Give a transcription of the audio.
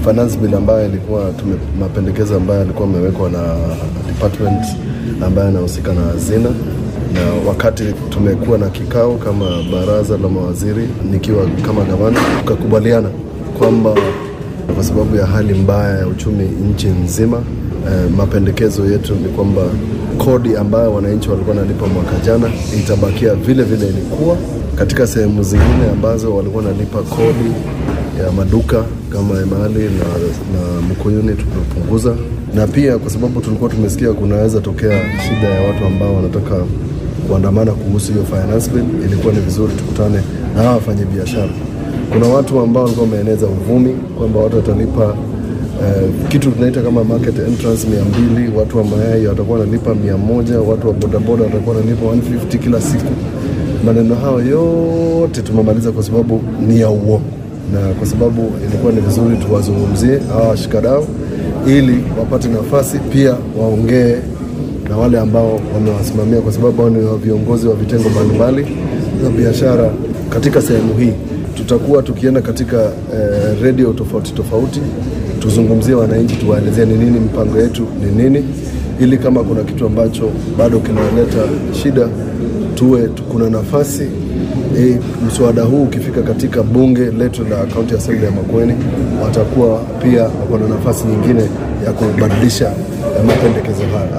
finance bill ambayo ilikuwa tume, mapendekezo ambayo yalikuwa amewekwa na department ambayo anahusika na hazina na wakati tumekuwa na kikao kama baraza la mawaziri nikiwa kama gavana, tukakubaliana kwamba kwa sababu ya hali mbaya ya uchumi nchi nzima, eh, mapendekezo yetu ni kwamba kodi ambayo wananchi walikuwa wanalipa mwaka jana itabakia vile vile ilikuwa. Katika sehemu zingine ambazo walikuwa wanalipa kodi ya maduka kama Emali na, na Mkuyuni tumepunguza, na pia kwa sababu tulikuwa tumesikia kunaweza tokea shida ya watu ambao wanataka kuandamana kuhusu hiyo finance bill, ilikuwa ni vizuri tukutane na hawa wafanya biashara. Kuna watu ambao walikuwa wameeneza uvumi kwamba watu watalipa eh, kitu tunaita kama market entrance mia mbili, watu wa mayai watakuwa wanalipa mia moja, watu wa bodaboda watakuwa wanalipa 150 kila siku. Maneno hayo yote tumemaliza kwa sababu ni ya uongo, na kwa sababu ilikuwa ni vizuri tuwazungumzie hawa washikadau ili wapate nafasi pia waongee na wale ambao wamewasimamia kwa sababu hao ni viongozi wa vitengo mbalimbali za biashara katika sehemu hii. Tutakuwa tukienda katika eh, redio tofauti tofauti, tuzungumzie wananchi, tuwaelezea ni nini mipango yetu ni nini, ili kama kuna kitu ambacho bado kinaleta shida tuwe tu- kuna nafasi e, mswada huu ukifika katika bunge letu la kaunti ya Assembly ya Makueni, watakuwa pia wako na nafasi nyingine ya kubadilisha eh, mapendekezo haya.